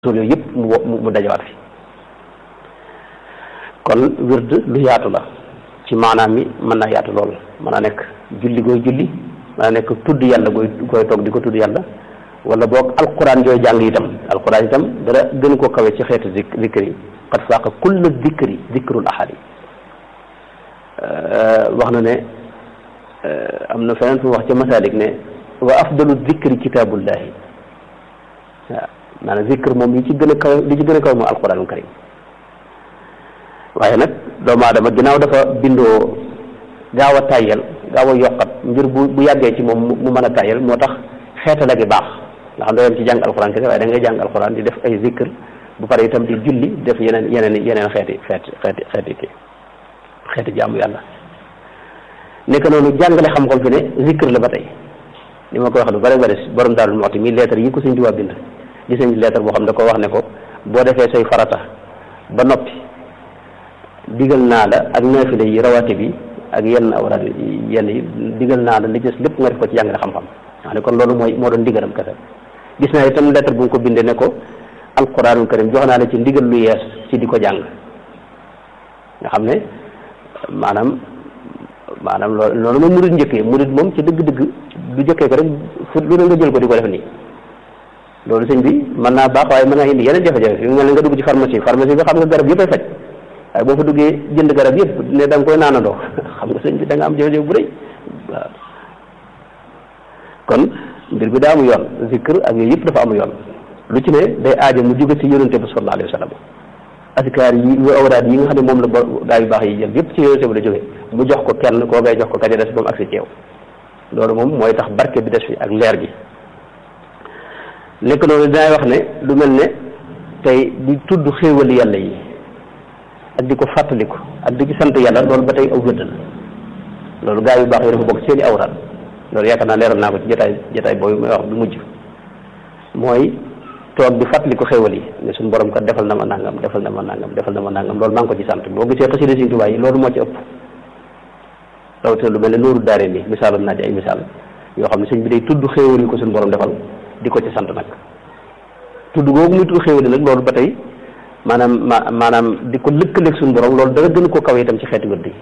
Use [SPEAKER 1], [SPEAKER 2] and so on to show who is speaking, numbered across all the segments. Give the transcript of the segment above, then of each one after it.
[SPEAKER 1] tool yooyu yëpp mu mu dajawaat fi kon wird lu yaatu la ci maanaam mi mën naa yaatu lool mën naa nekk julli gooy julli mën naa nekk tudd yàlla gooy gooy toog di ko tudd yàlla wala boog alquran jooy jàng itam alquran itam dara gën koo kawe ci xeetu zik zikr yi qad faaqa kulla zikri zikrul ahadi wax na ne am na feneen fu wax ca masalik ne wa afdalu zikri kitaabullahi waaw maanaam zikr moom li ci gën a kaw li ci gën a kaw moom alquranul karim waaye nag doomu aadama ginnaaw dafa bindoo gaaw a tàyyel gaaw a yokkat mbir bu bu yàggee ci moom mu mën a tàyyel moo tax xeetala gi baax nga xam ne yem ci jàng alquran kese waaye da ngay jàng alquran di def ay zikr bu pare itam di julli def yeneen yeneen yeneen xeeti xeeti xeeti xeeti kii xeeti jaamu yàlla nekk noonu jàngale xam-xam fi ne zikr la ba tey li ma koy wax lu bare bare borom Daaru Muxti mi lettre yi ko Sëñ Tuubaa bind gis nañ lettre boo xam ne ko wax ne ko boo defee say farata ba noppi digal naa la ak naafile yi rawaate bi ak yenn awraad yenn yi digal naa la li des lépp nga def ko ci jàngale xam-xam wax ne kon loolu mooy moo doon ndigalam kese gis naa itam lettre bu nga ko bindee ne ko alquranul karim jox naa la ci ndigal lu yees ci di ko jàng nga xam ne maanaam maanaam loolu loolu moom murid njëkkee murid moom ci dëgg-dëgg du jëkkee ko rek fu lu ne nga jël ko di ko def nii loolu sëñ bi mën naa baax waaye mën naa indi yeneen jafe-jafe fi mu mel ne nga dugg ci pharmacie pharmacie bi xam nga garab yëpp ay faj waaye boo fa duggee jënd garab yëpp ne da nga koy naanandoo xam nga sëñ bi da nga am jafe-jafe bu rëy waaw kon mbir bi daa amu yoon zikr ak yooyu yëpp dafa amu yoon lu ci ne day aajo mu jóge ci yonente bi sallallahu alayhi wa sallam askar yi yu awraad yi nga xam ne moom la ba gaa yu baax yi jël yëpp ci yonente bi la jóge mu jox ko kenn koo ngay jox ko kaja des ba mu agsi ci yow loolu moom mooy tax barke bi des fi ak leer gi nekk noonu dinaay wax ne lu mel ne tey di tudd xéewali yàlla yi ak di ko fàttaliku ak di ci sant yàlla loolu ba tey aw wëdd la loolu gaa yu baax yi dafa bokk seeni awraad loolu yaakaar naa leeral naa ko ci jotaay jotaay boobu may wax du mujj mooy toog di fàttaliku xéewal yi ne suñu borom kat defal na ma nangam defal na ma nangam defal na ma nangam loolu maa ngi ko ci sant boo gisee xasida Sëriñ Tuubaa yi loolu moo ci ëpp rawatina lu mel ne nooru daare ni misaalam naa ci ay misaal yoo xam ne sëñ bi day tudd xéewal yi ko suñu borom defal di ko ci sant nag tudd googu muy tudd xéewal yi nag loolu ba tey maanaam ma maanaam di ko lëkkaleeg suñu borom loolu dara gën koo kawe itam ci xeeti wërd yi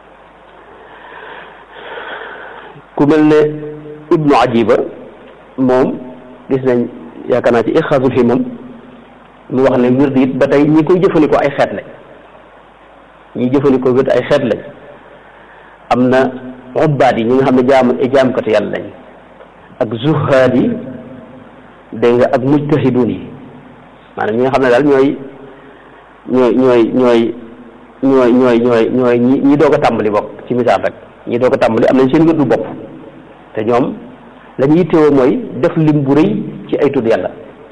[SPEAKER 1] ku mel ne ibnu ajiba moom gis nañ yaakaar naa ci ixaasul himam mu wax ne wird it ba tey ñi koy jëfandikoo ay xeet lañ ñi jëfandikoo wird ay xeet lañ am na ubbaat yi ñi nga xam ne jaam jaamkatu yàlla lañ ak zuhaad yi dégg nga ak mujtahidun yi maanaam ñi nga xam ne daal ñooy ñooy ñooy ñooy ñooy ñooy ñooy ñooy ñi ñi doog a tàmbali bokk ci misaal rek ñi doog a tàmbali am nañ seen wirdu bopp te ñoom la ñuy yittewoo mooy def lim bu rëy ci ay tudd yàlla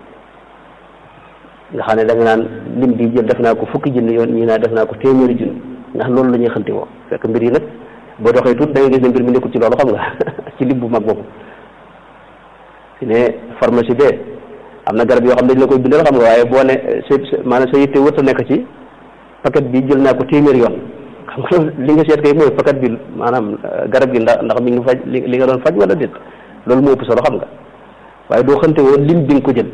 [SPEAKER 1] nga xam ne da nga naan lim bi jël def naa ko fukki junni yoon ñi naa def naa ko téeméeri junni ndax loolu la ñuy xante woo fekk mbir yi nag boo doxee tuut da ngay gis ne mbir mi nekkul ci loolu xam nga ci lim bu mag boobu fi ne pharmacie bee am na garab yoo xam ne dañ la koy bindal xam nga waaye boo ne sa maanaam sa yitte wërta nekk ci paquet bi jël naa ko téeméeri yoon xam nga li nga seet kay mooy paquet bi maanaam garab gi ndax ndax mi ngi faj li nga doon faj wala déet loolu moo ëpp solo xam nga waaye doo xante woon lim bi nga ko jël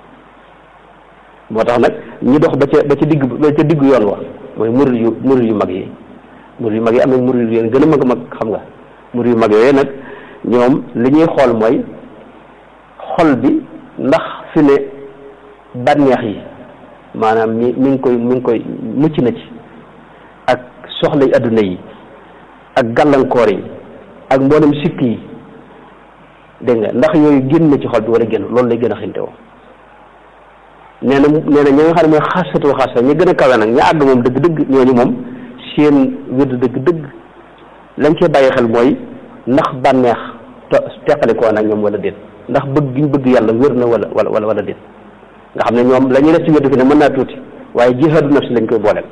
[SPEAKER 1] moo tax nag ñi dox ba ca ba ca digg ba ca digg yoon wa mooy murid yu murid yu mag yi murid yu mag yi am na murid yu gën a mag a mag xam nga murid yu mag yooyu nag ñoom li ñuy xool mooy xol bi ndax fi ne bànneex yi maanaam mi mi ngi koy mi ngi koy mucc na ci ak soxla yi adduna yi ak gàllankoor yi ak mboolem sikk yi dégg nga ndax yooyu génn na ci xol bi wala génn loolu lay gën a xinte woo nee na nee na ñi nga xam ne mooy xasatu xasa ñi gën a kawe nag ña àgg moom dëgg-dëgg ñooñu moom seen wérd dëgg-dëgg lañ cee bàyyi xel mooy ndax bànneex teqalikoo nag ñoom wala déet ndax bëgg gi ñu bëgg yàlla wér na wala wala wala déet nga xam ne ñoom la ñuy def ci wérd fi ne mën naa tuuti waaye jihaadu nafsi lañ koy booleel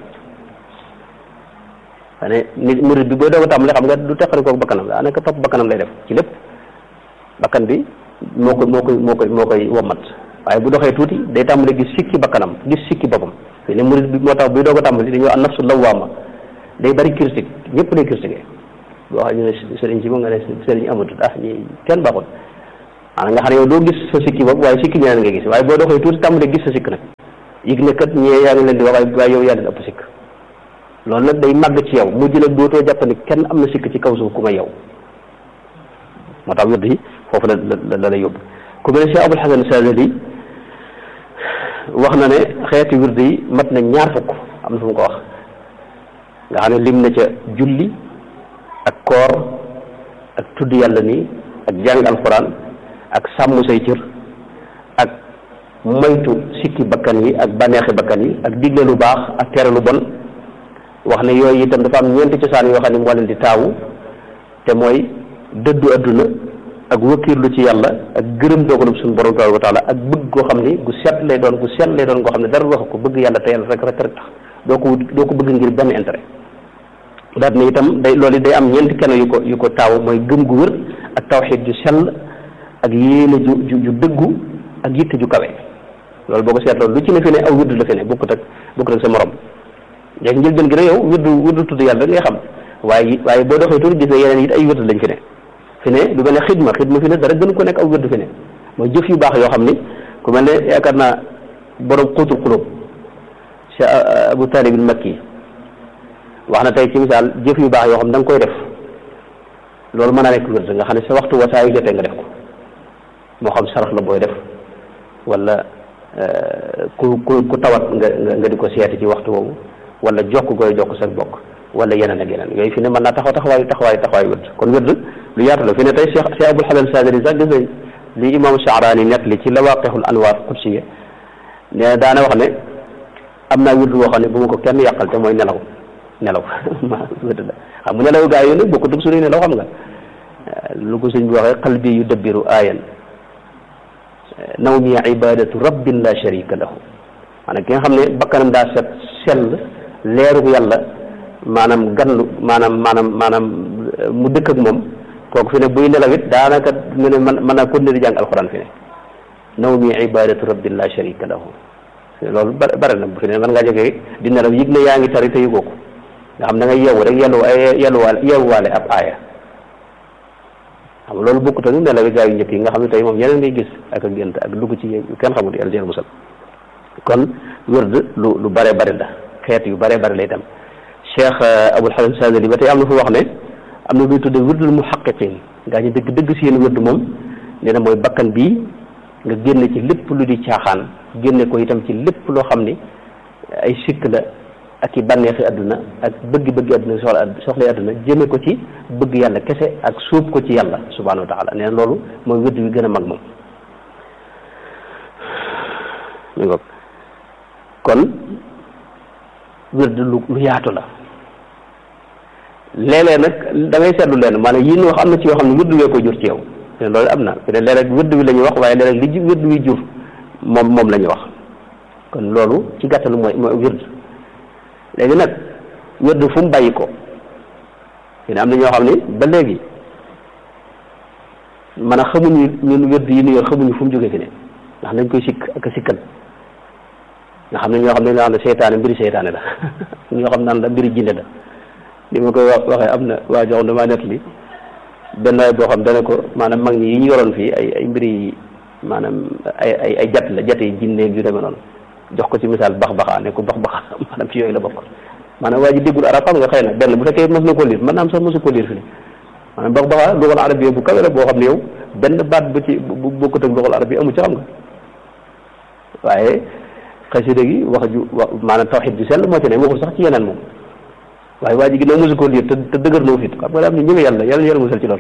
[SPEAKER 1] xane nit murid bi booy doog a tàmbali xam nga du teqalikoo bakkanam daa nekk topp bakkanam lay def ci lépp bakkan bi moo koy moo koy moo koy moo koy wommat waaye bu doxee tuuti day tàmbali gis sikki bakkanam gis sikki boppam fi ne murid bi moo tax buy doog a tàmbali dañoo an nafsu lawaama day bari critique ñëpp day critiqué boo xam ñu ne sëriñ si moom nga ne sëriñ amatul ah ñi kenn baaxul maanaam nga xam ne yow doo gis sa sikki bopp waaye sikki ñeneen nga gis waaye boo doxee tuuti tàmbalee gis sa sikk nag yëg ne kat ñee yaa ngi leen di wax waaye yow yaa leen ëpp sikk loolu nag day màgg ci yow mujj nag dootoo jàpp ni kenn am na sikk ci kaw suuf ku may yow moo tax wird yi foofu la la la la yóbbu ku mel ne Cheikh Abul Hasan Sadali wax na ne xeeti wird yi mat na ñaar fukk am na fu mu ko wax nga xam ne lim na ca julli ak koor ak tudd yàlla nii ak jàng alxuraan ak sàmm say cër ak moytu sikki bakkan yi ak bànneexi bakkan yi ak digle lu baax ak tere lu bon wax ne yooyu itam dafa am ñeenti cosaan yoo xam ne moo leen di taawu te mooy dëddu adduna ak wëkkiirlu ci yàlla ak gërëm dogalub suñu borom tabaraka wa taala ak bëgg goo xam ni gu set lay doon gu set lay doon goo xam ne dara wax ko bëgg yàlla te yàlla rek rek rek tax doo ko wut doo ko bëgg ngir benn intérêt daat ne itam day loolu day am ñeenti kenn yu ko yu ko taaw mooy gëm gu wër ak tawxiid ju sell ak yéene ju ju ju dëggu ak yitte ju kawe loolu boo ko seetloo lu ci ne fi ne aw wirdu la fi ne bokkut ak bokkut ak sa morom léegi njëlbeen gi ne yow wirdu wirdu tudd yàlla rek ngay xam waaye waaye boo doxee tuuti gis ne yeneen it ay wirdu lañ fi ne fi ne lu mel ne xidma xidma fi ne dara gën ko nekk aw wirdu fi ne mooy jëf yu baax yoo xam ni ku mel ne yaakaar naa borom xuutul xulóob Cheikh Abu Talib al Makki wax na tey ci misaal jëf yu baax yoo xam da nga koy def loolu mën naa nekk wird nga xam ne sa waxtu wa saa yu jotee nga def ko moo xam sarax la booy def wala ku ku ku tawat nga nga di ko seeti ci waxtu woowu wala jokk koy jokk sa bokk wala yeneen ak yeneen yooyu fi ne mën naa taxaw taxawaayu taxawaayu taxawaayu wird kon wird lu yaatu la fi ne tey Cheikh Cheikh Abul Hasan Sadali sax gis nañ li imam Shaarani net li ci lawaqixul anwaar qudsiya ne daana wax ne am naa wird boo xam ne bu ma ko kenn yàqal te mooy nelaw nelaw ma wird la xam nga nelaw gaa yooyu nag bokku dug suñuy nelaw xam nga lu ko sëñ bi waxee qalbi yu dabbiru aayan nawmi ibadatu rabbin la sharika lahu maanaam ki nga xam ne bakkanam daa set sell leeru yàlla maanaam ganlu maanaam maanaam maanaam mu dëkk ak moom kooku fi ne buy nelaw it daanaka mu ne man mën naa continuer di jàng alxuraan fi ne nawmi ibadatu rabbin la sharika lahu loolu bare bare na bu fi ne man ngaa jógee di nelaw yëg ne yaa ngi tari te yëgoo ko nga xam da ngay yeewu rek yellu yelluwaale yeewuwaale ab aaya xam loolu bokkut ak nelawi gaa yu njëkk yi nga xam ne tey moom yeneen ngay gis ak a gént ak dugg ci kenn xamul yàlla jël musal kon wërd lu lu bare bare la xeet yu bare bare lay dem Cheikh Abul Hasan Sadali ba tey am na fu wax ne am na luy tudde wërdul muhaqqiqin ngaa ñu dëgg dëgg seen wërd moom nee na mooy bakkan bii nga génne ci lépp lu di caaxaan génne ko itam ci lépp loo xam ni ay sikk la ak i bànneexi àdduna ak bëgg-bëgg àdduna soxla soxla àdduna jëme ko ci bëgg yàlla kese ak suub ko ci yàlla subhanahu wa taala nee na loolu mooy wërd wi gën a mag moom mi ngoog kon wërd lu lu yaatu la léeg-léeg nag da ngay seetlu leen maanaam yi ñu wax am na ci yoo xam ne wërd wee ko jur ci yow te loolu am na te léeg-léeg wërd wi la ñuy wax waaye léeg-léeg li wërd wi jur moom moom la ñuy wax kon loolu ci gàttalu mooy mooy wërd léegi nag wërd fu mu bàyyi ko yéen am na ñoo xam ne ba léegi man a xamuñu ñun wërd yi ñu yor xamuñu fu mu jógee fi ne ndax dañ koy sikk ak a sikkal nga xam ne ñoo xam ne ñoo xam ne seytaane mbiri seytaane la ñoo xam naan la mbiri jinne la li ma koy wax waxee am na waa jox damaa nett li benn waay boo xam dana ko maanaam mag ñi yi ñu yoroon fii ay ay mbiri maanaam ay ay ay jat la jat yi jinne yu demee noonu jox ko ci misaal bax baxaa ne ko bax baxa maanaam ci yooyu la bokk maanaam waa ji déggul arab xam nga xëy na benn bu fekkee mos na ko liir mën naa am sax mosu ko liir fi ne maanaam bax baxaa lugal arab yi bu kawe la boo xam ne yow benn baat bu ci bu bokkut ak lugal arab yi amu ci xam nga waaye xasida gi wax ju wax maanaam tawxid ju sell moo ci ne waxul sax ci yeneen moom waaye waa ji ginnaaw mosu ko liir te te dëgër na fit xam nga daa am ne ñëme yàlla yàlla yàlla musal ci loolu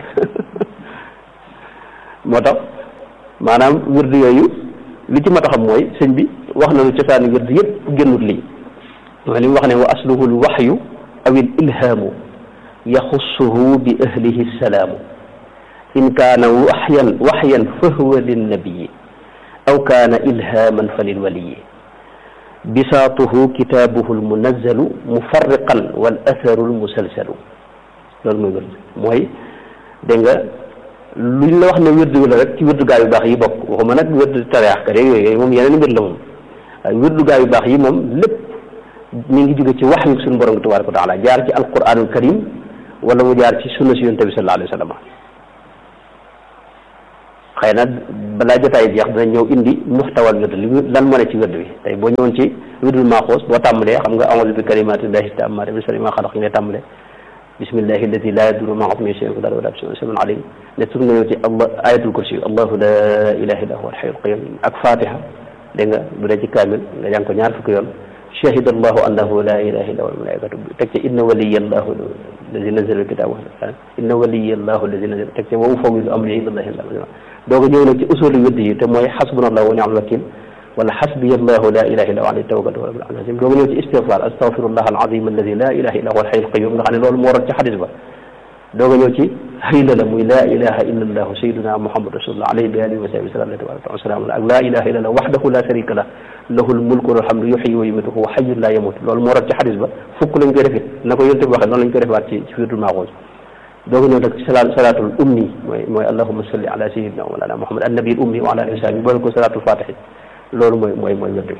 [SPEAKER 1] moo tax maanaam wird yooyu li ci mat a xam mooy sëñ bi wax nañu cosaani wird yëpp génnut lii mooy li mu wax ne wa asluhu l waxyu aw il ilhaamu yaxussuhu bi ahlihi salaamu in kaana waxyan waxyan fa huwa linnabiyi aw kaana ilhaaman fa lilwaliyi bisaatuhu kitaabuhu lmunazzalu mufarriqan wal atharu lmusalsalu loolu mooy wird mooy dégg nga luñ la wax ne wérdu wi la rek ci wérdu gaa yu baax yi bokk waxuma nag wérdu tariyaax ka rek yooyu moom yeneen mbir la moom waaye wérdu gaa yu baax yi moom lépp mi ngi jóge ci wax yu suñu borom tabaraka wa taala jaar ci alquranul karim wala mu jaar ci sunna si yonent bi sallallahu alayhi wa sallam xëy na balaa jotaay jeex dina ñëw indi muxtawal wird li lan moo ne ci wird bi tey boo ñëwoon ci wirdul maaxoos boo tàmbalee xam nga a'uuzu bi kalimaatillahi taammaati min sharri maa xalaq ngay tàmbalee bismillahi alladi laa yadurru ma'a ismihi shay'un fil ardi wa laa fis samaa'i samii'un aliim ne tur nga ñëw ci allah ayatul kursi allahu laa ilaaha illaa huwal hayyul qayyuum ak fatiha dégg nga bu dee ci kaamil nga jàng ko ñaar fukki yoon shahida allahu annahu laa ilaaha illaa huwal malaa'ikatu teg ci inna waliyya allahu alladi nazzala al-kitaaba inna waliyya allahu alladi nazzala teg ci wa ufawwidu amri ilallaahi dooga ñëw nag ci usuli wird yi te mooy xasbunallahu wa ni'mal wakiil wala xasbiya allahu la ilaha illa huwa alayhi tawakkaltu wa rabbul azim dooga ñëw ci istigfaar astaghfirullah alazim alladi la ilaha illa huwa alhayyul qayyum nga xam ne loolu moo waral ci xadis ba dooga ñëw ci hayla la muy la ilaha illa allahu sayyiduna muhammad rasulullah alayhi bi alihi wa sahbihi sallallahu tabaraka wa sallam ak la ilaha illa allah wahdahu la sharika lah lahul mulku wal hamdu yuhyi wa yumiitu huwa hayyun la yamut loolu moo waral ci xadis ba fukk lañ koy defit na ko yonte bi waxee noonu lañ koy defaat ci ci wirdul maaxuus dooga ñëw nag ci salaatul ummi mooy mooy allahumma salli ala sayyidina wa ala muhammad annabi al ummi wa ala alihi wa sahbihi boole ko salaatul fatihi loolu mooy mooy mooy wird bi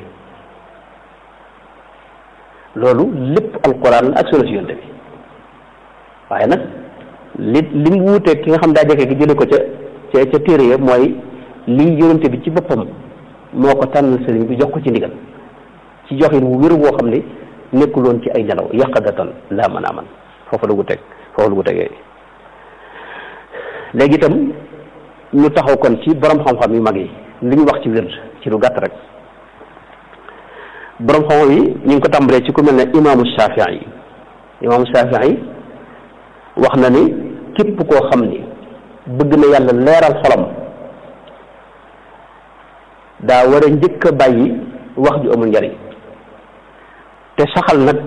[SPEAKER 1] loolu lépp alquran la ak sunna si yonte bi waaye nag li li mu wuuteeg ki nga xam daa jege gi jële ko ca ca ca téere ya mooy lii yonente bi ci boppam moo ko tànnal sëriñ bi jox ko ci ndigal ci joxin wu wér boo xam ne nekkuloon ci ay nelaw yaqadatan laa mën a man foofu la gu teg foofu la gu tegee léegi itam ñu taxaw kon ci borom xam-xam yu mag yi li ñu wax ci wird ci lu gàtt rek borom xam-xam yi ñu ngi ko tàmbalee ci ku mel ne imaamu Shafii yi imaamu Shafii yi wax na ni képp koo xam ni bëgg na yàlla leeral xolam daa war a njëkk a bàyyi wax ju amul njariñ te saxal nag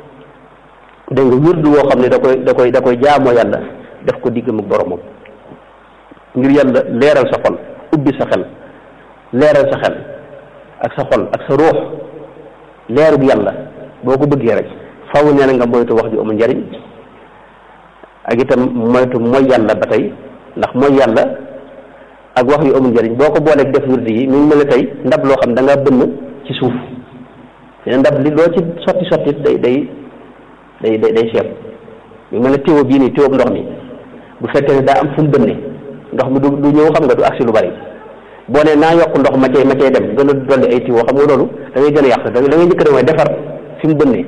[SPEAKER 1] dégg nga wird woo xam ne da koy da koy da koy jaamoo yàlla def ko diggam ak boromam ngir yàlla leeral sa xol ubbi sa xel leeral sa xel ak sa xol ak sa ruux leerug yàlla boo ko bëggee rek faw nee na nga moytu wax ju amul njariñ ak itam moytu mooy yàlla ba tey ndax mooy yàlla ak wax yu amul njariñ boo ko booleeg def wird yi mi ngi mel ne tey ndab loo xam da ngaa bënn ci suuf te ndab li loo ci sotti sotti day day day day day seeb mi ngi mel ne téwo bii nii téwo ndox mi bu fekkee ne daa am fu mu bënne ndox mi du du ñëw xam nga du agsi lu bari boo nee naa yokk ndox ma cay ma cay dem gën a dolli ay tiwo xam nga loolu da ngay gën a yàq da ngay njëkk a mooy defar fi mu bënnee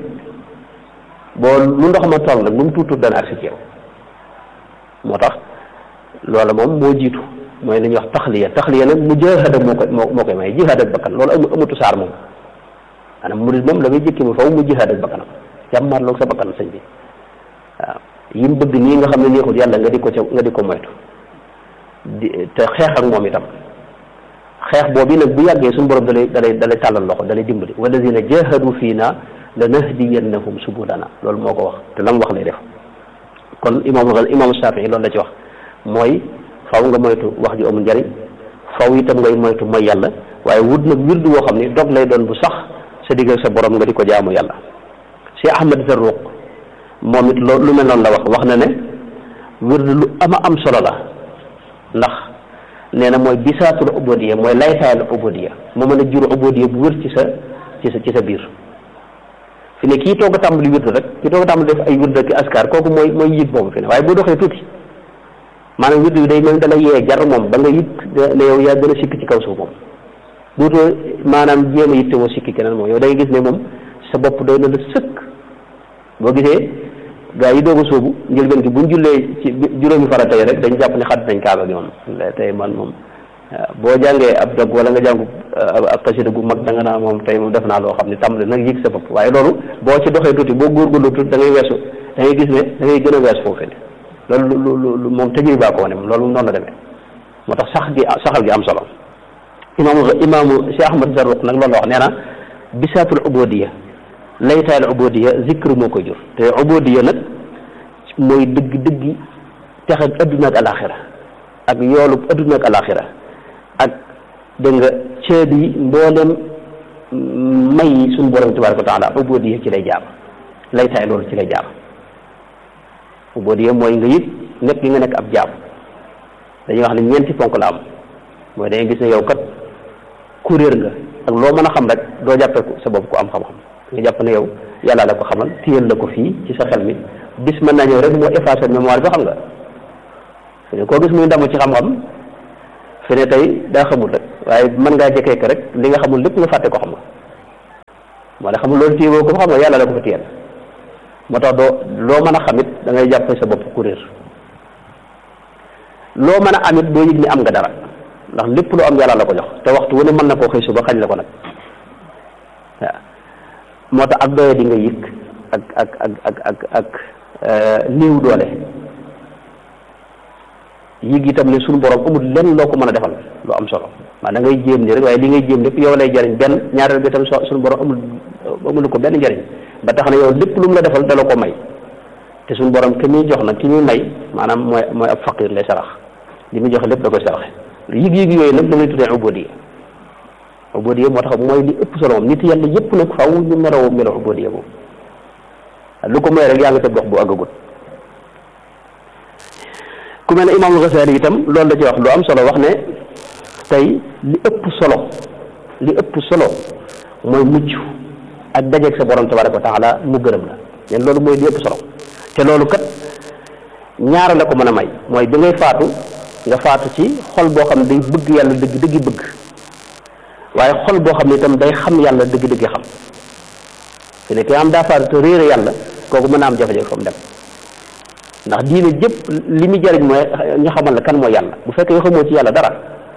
[SPEAKER 1] boo lu ndox ma toll nag lu mu tuut tuut dana agsi ci yow moo tax loola moom moo jiitu mooy li ñuy wax taxliya taxliya nag mu jihaad moo koy moo koy may jihaad ak bakkan loolu amu amatu saar moom maanaam murid moom la ngay jëkki mu faw mu jihaad ak bakkanam jàmmarloog sa bakkan sëñ bi waaw yi mu bëgg nii nga xam ne neexul yàlla nga di ko ca nga di ko moytu di te xeex ak moom itam xeex boobu nag bu yàggee suñu borom dalay dalay dalay tàllal loxo dalay dimbali walladina jahadu fiina lanahdiyannahum subulana loolu moo ko wax te lam wax lay def kon imam imam Shafii loolu la ci wax mooy faw nga moytu wax ju amul njariñ faw itam ngay moytu mooy yàlla waaye wut nag wirdu woo xam ni dog lay doon bu sax sa digg ak sa borom nga di ko jaamu yàlla si Ahmad Zarruq moom it loolu lu mel noonu la wax wax na ne wirdu lu ama am solo la ndax nee na mooy bisaatul ubodiya mooy laytaayal ubodiya moo mën a jur ubodiya bu wër ci sa ci sa ci sa biir fi ne kii toog a tàmbali wird rek kii toog a tàmbali def ay wird ak askar kooku mooy mooy yëg boobu fi ne waaye boo doxee tuuti maanaam wird bi day mel da lay yee jar moom ba nga yëg ne yow yaa gën a sikk ci kaw suuf moom dootoo maanaam jéem a yittewoo sikki keneen moom yow da ngay gis ne moom sa bopp doy na la sëkk boo gisee gaa yi doog a sóobu njëlbeen gi buñ jullee ci juróomi farata yi rek dañ jàpp ne xadd nañ kaaba gi moom tey man moom boo jàngee ab dog wala nga jàngu ab xasida gu mag da nga naa moom tey moom def naa loo xam ne tàmbali nag yëg sa bopp waaye loolu boo ci doxee tuuti boo góorgóorlu tuuti da ngay weesu da ngay gis ne da ngay gën a wees foofu ne loolu lu lu moom tëjee baa ko wane moom loolu noonu la demee moo tax sax gi saxal gi am solo imaamu imaamu Cheikh Ahmad Zarruq nag loolu la wax nee na bisaatul ubodiya laytaal ubodiya zikr moo koy jur te ubodiya nag mooy dëgg dëgg tex ak adduna ak alaxira ak yoolu adduna ak alaxira ak dégg nga ceeb yi mboolem may yi suñu borom tabaraka wa taala ubodiya ci lay jaam laytaay loolu ci lay jaam ubodiya mooy nga yëg nekk gi nga nekk ab jaam dañuy wax ne ñeenti ponk la am mooy dangay gis ne yow kat kuréer nga ak loo mën a xam rek doo jàppee sa bopp ku am xam-xam nga jàpp ne yow yàlla la ko xamal téyel la ko fii ci sa xel mi bis mën naa ñëw rek moo effacer mémoire bi xam nga koo gis muy ndamu ci xam-xam fi ne tey daa xamul rek waaye mën ngaa jëkkee ko rek li nga xamul lépp nga fàtte ko xam nga moo ne xamul loolu téye boo ko xam nga yàlla la ko fa téyel moo tax doo loo mën a xamit da ngay jàppe sa bopp ku réer loo mën a amit doo yëg ni am nga dara ndax lépp lu am yàlla la ko jox te waxtu wu ne mën na koo xëy suba xañ la ko nag waaw moo tax ak doye di nga yëg ak ak ak ak ak ak néew doole yëg itam ne suñu borom amul lenn loo ko mën a defal lu am solo maa da ngay jéem ni rek waaye li ngay jéem lépp yow lay jariñ benn ñaareel bi itam suñu borom amul amul ko benn njariñ ba tax na yow lépp lu mu la defal dala ko may te suñu borom ki muy jox nag ki muy may maanaam mooy mooy ab faqir lay sarax li muy joxe lépp da koy saraxe yëg-yëg yooyu nag da ngay tuddee ubodiya ubodiya moo tax mooy li ëpp solo moom nit yàlla yëpp nag faaw ñu meloo meloo ubodiya boobu lu ko mooy rek yaa ngi sa dox bu àggagut ku mel ne imaamul Gasaali itam loolu la ci wax lu am solo wax ne tey li ëpp solo li ëpp solo mooy mucc ak dajeeg sa borom tabaraka wa taala mu gërëm la leen loolu mooy li ëpp solo te loolu kat ñaara la ko mën a may mooy bi ngay faatu nga faatu ci xol boo xam ne day bëgg yàlla dëgg dëggi bëgg waaye xol boo xam ne itam day xam yàlla dëgg dëggi xam fi ne ki am daa faatu te réere yàlla kooku mën a am jafe-jafe fa mu dem ndax diine jëpp li muy jariñ mooy ñu xamal la kan mooy yàlla bu fekkee yoo xamoo ci yàlla dara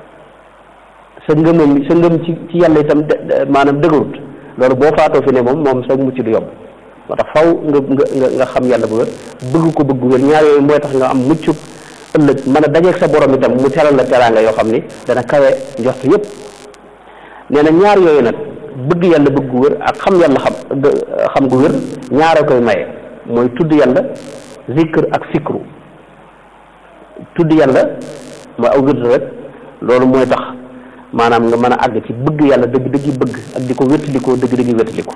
[SPEAKER 1] sa ngëmam sa ngëm ci ci yàlla itam maanaam dëgërut loolu boo faatoo fi ne moom moom sa mucc du yomb moo tax faw nga nga nga xam yàlla bu wér bëgg ko bëgg wér ñaar yooyu mooy tax nga am mucc ëllëg mën a dajeeg sa borom itam mu teral la teraanga yoo xam ni dana kawe njort yëpp nee na ñaar yooyu nag bëgg yàlla bëgg gu wér ak xam yàlla xam xam gu wér ñaara koy maye mooy tudd yàlla zikr ak fikru tudd yàlla mooy aw wird rek loolu mooy tax maanaam nga mën a àgg ci bëgg yàlla dëgg dëggi bëgg ak di ko wéttalikoo dëgg dëggi wéttaliko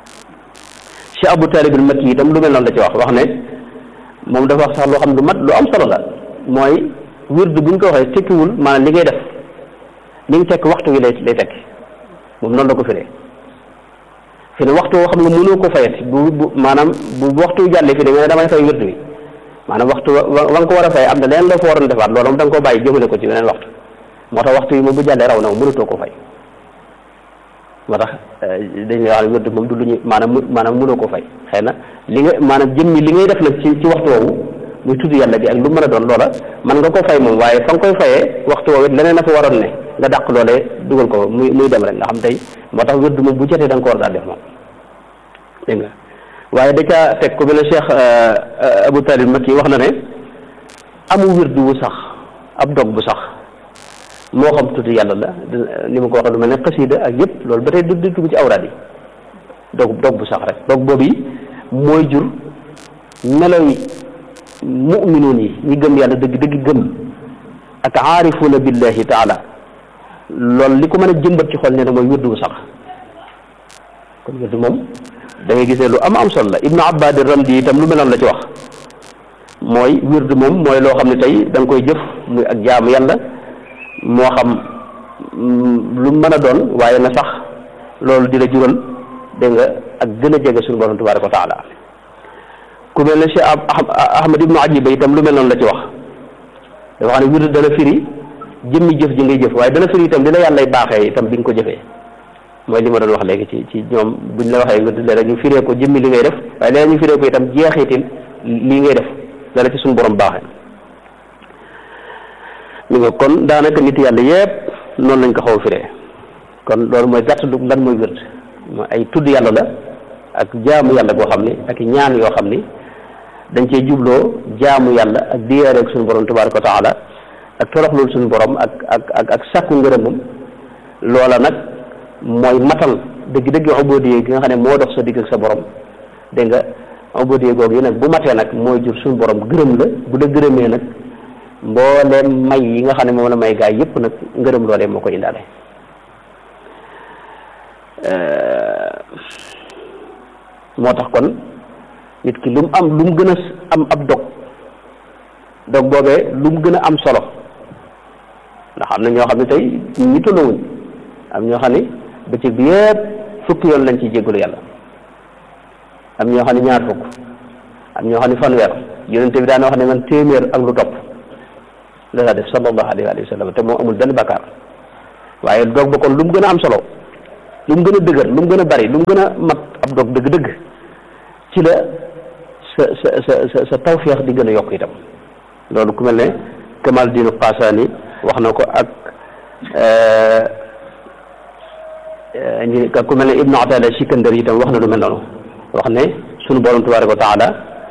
[SPEAKER 1] Cheikh Abou Talib al Makki itam lu mel noonu la ci wax wax ne moom dafa wax sax loo xam lu mat lu am solo la mooy wird bu ñu ko waxee tekkiwul maanaam li ngay def li nga tekk waxtu wi lay lay tekki moom noonu la ko firee fi ne waxtu woo xam ne mënoo ko fayati bu bu maanaam bu waxtu jàllee fi ne nga ne damay fay wird wi maanaam waxtu wa nga ko war a fay am na leneen loo fa waroon defaat loolu moom da nga koo bàyyi jëmale ko ci weneen waxtu moo tax waxtu yi moom bu jàllee raw na moom mënatoo ko fay moo tax dañuy wax ne wird moom du lu ñu maanaam maanaam mënoo ko fay xëy na li nga maanaam jëmmi li ngay def nag ci ci waxtu woowu muy tudd yàlla gi ak lu mën a doon loola man nga ko fay moom waaye fa nga koy fayee waxtu woowu it leneen a fa waroon ne nga dàq loolee dugal ko muy muy dem rek nga xam tey moo tax wird moom bu jotee da nga ko war daal def moom dégg nga waaye da caa teg ko mel ne Cheikh Abou Talib Makki wax na ne amu wird wu sax ab dog bu sax moo xam tudd yàlla la ni ma ko waxee lu mel ne xasida ak yëpp loolu ba tey du du dugg ci awraad yi dog dog bu sax rek dog boobu yi mooy jur meloy mu'minoon yi ñi gëm yàlla dëgg dëgg gëm ak aarifuuna billahi taala loolu li ko mën a jëmbat ci xol ne na mooy wird wu sax kon wird moom da ngay gis ne lu am am solo la ibnu abbad ramdi itam lu meloon la ci wax mooy wird moom mooy loo xam ne tey da nga koy jëf muy ak jaamu yàlla moo xam lu mën a doon waaye na sax loolu di la jural dégg nga ak gën a jege suñu borom tabaraka wa taala ku mel ne Cheikh Ahmad ibnu Ajiba itam lu mel noonu la ci wax dafa xam ne wird dana firi jëmmi jëf ji ngay jëf waaye dana firi itam li la yàllay baaxee itam bi nga ko jëfee mooy li ma doon wax léegi ci ci ñoom buñ la waxee wird léeg ñu firee ko jëmmi li ngay def waaye léeg ñu firee ko itam jeexitil lii ngay def dala ci suñu borom baaxee ñu nga kon daanaka nit yàlla yépp noonu lañ ko xaw a firee kon loolu mooy gàtt du lan mooy wird mooy ay tudd yàlla la ak jaamu yàlla boo xam ni ak ñaan yoo xam ni dañ cee jubloo jaamu yàlla ak diyaare ak suñu borom tabaraka wa taala ak toroxlul suñu borom ak ak ak ak sàkku ngërëmam loola nag mooy matal dëgg-dëgg ubudiyya gi nga xam ne moo dox sa digg ak sa borom dégg nga ubudiyya googu yi nag bu matee nag mooy jur suñu borom gërëm la bu la gërëmee nag mbooleem may yi nga xam ne moom la may gaay yëpp nag ngërëm loolee moo ko indaale moo tax kon nit ki lu mu am lu mu gën a am ab dog dog boobee lu mu gën a am solo ndax am na ñoo xam ne tey ñi tolluwuñ am ñoo xam ne bëccëg bi yëpp fukki yoon lañ ciy jéggalu yàlla am ñoo xam ne ñaar fukk am ñoo xam ne fanweer yonente bi daan wax ne man téeméer ak lu topp la daa def sallallahu alayhi wa sallam te moo amul benn bakkaar waaye doog ba kon lu mu gën a am solo lu mu gën a dëgër lu mu gën a bari lu mu gën a mat ab dog dëgg-dëgg ci la sa sa sa sa sa tawféex di gën a yokk itam loolu ku mel ne Kamal Diinu Qasaani wax na ko ak ñi ku mel ne Ibnu Ataada Sikandari itam wax na lu mel noonu wax ne sunu borom tabaaraka wa taala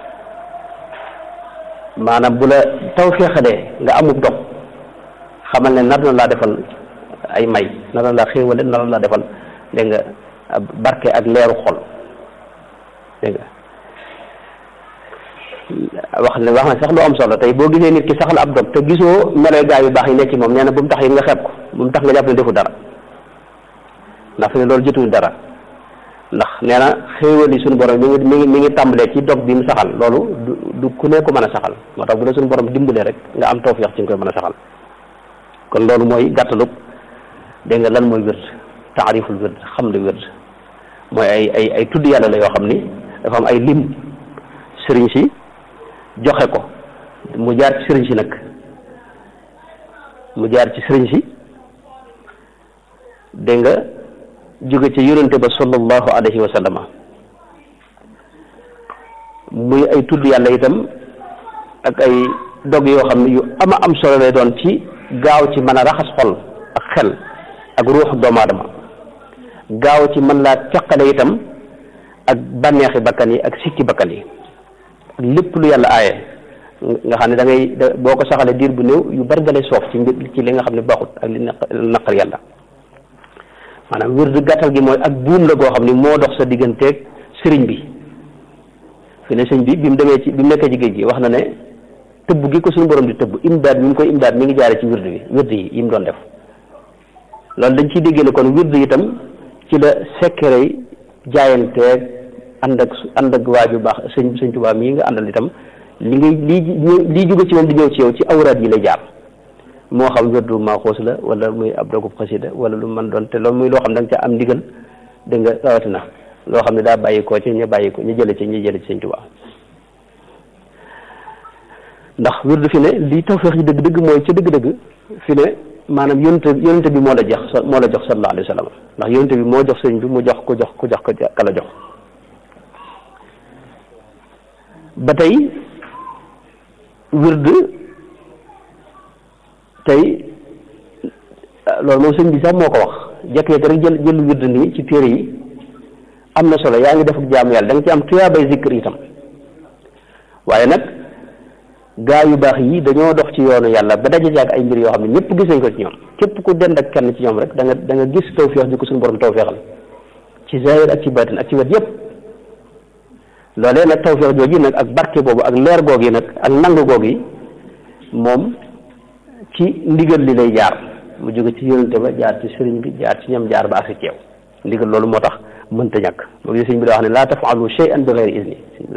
[SPEAKER 1] maanaam bu la tawféexalee nga amub dog xamal ne nar na laa defal ay may nar na laa xéewale nar na laa defal dégg nga barke ak leeru xol dégg nga wax ne wax na sax lu am solo tey boo gisee nit ki saxal ab dog te gisoo meloy gaa yu baax yi nekk ci moom nee na bu mu tax yi nga xeeb ko bu mu tax nga jàpp ne defu dara ndax fi ne loolu jotul dara ndax nee na xéewal yi suñu borom mi ngi mi ngi mi ngi tàmbalee ci dog bi mu saxal loolu du du ku ne ko mën a saxal moo tax bu la suñu borom dimbalee rek nga am tawfeex ci nga koy mën a saxal kon loolu mooy gàttalug dégg nga lan mooy wird taariful wird xam li wird mooy ay ay ay tudd yàlla la yoo xam ni dafa am ay lim sëriñ si joxe ko mu jaar ci sëriñ si nag mu jaar ci sëriñ si dégg nga jóge ci yonente ba sallallahu alayhi wa sallama muy ay tudd yàlla itam ak ay dog yoo xam ne yu ama am solo lay doon ci gaaw ci mën a raxas xol ak xel ak ruux doomu aadama gaaw ci mën laa teqale itam ak bànneexi bakkan yi ak sikki bakkan yi ak lépp lu yàlla aaye nga xam ne da ngay boo ko saxalee diir bu néew yu bari dalay soof ci mbir ci li nga xam ne baaxut ak li naqar yàlla maanaam wird gàttal gi mooy ak buum la goo xam ni moo dox sa digganteeg sëriñ bi fi ne sëñ bi bi mu demee ci bi mu nekkee ci géej gi wax na ne tëbb gi ko suñu borom di tëbb imdaad mi ngi koy imdaad mi ngi jaare ci wird bi wird yi yi mu doon def loolu dañ ciy déggee ne kon wird itam ci la sekkere yi jaayanteeg ànd ak ànd ak waaju baax sëñ sëñ Tuubaa mii nga àndal itam li ngay lii lii jóge ci moom di ñëw ci yow ci awraat yi lay jaar moo xam wirdu maaxoos la wala muy ab dogub xasida wala lu mën doon te loolu muy loo xam da nga ca am ndigal dégg nga rawatina loo xam ne daa bàyyi koo ci ñu bàyyi ko ñu jële ci ñu jële ci sëñ Tuubaa ndax wirdu fi ne lii tawfeex yi dëgg-dëgg mooy ca dëgg-dëgg fi ne maanaam yonente yonente bi moo la jox moo la jox sallallahu alayhi wa sallam ndax yonente bi moo jox sëñ bi mu jox ko jox ko jox ko ka la jox ba tey wird tey loolu moom sëñ bi sax moo ko wax jekk-jekk rek jël jël wird nii ci téere yi am na solo yaa ngi def ak jaamu yàlla da nga ci am tuyaabay zikr itam waaye nag gaa yu baax yi dañoo dox ci yoonu yàlla ba daje ak ay mbir yoo xam ne ñëpp gis nañ ko ci ñoom képp ku dend ak kenn ci ñoom rek da nga da nga gis tawféex bi ko suñu borom tawféexal ci zahir ak ci baatin ak ci wet yëpp loolee nag tawféex jooju nag ak barke boobu ak leer goog yi nag ak nangu goog yi moom ci ndigal li lay jaar mu jóge ci yonente ba jaar ci sëriñ bi jaar ci ñoom jaar ba ak si ceew ndigal loolu moo tax mënta ñàkk loolu sëriñ bi daa wax ne laa tafaalu shay'an bi ghayri izni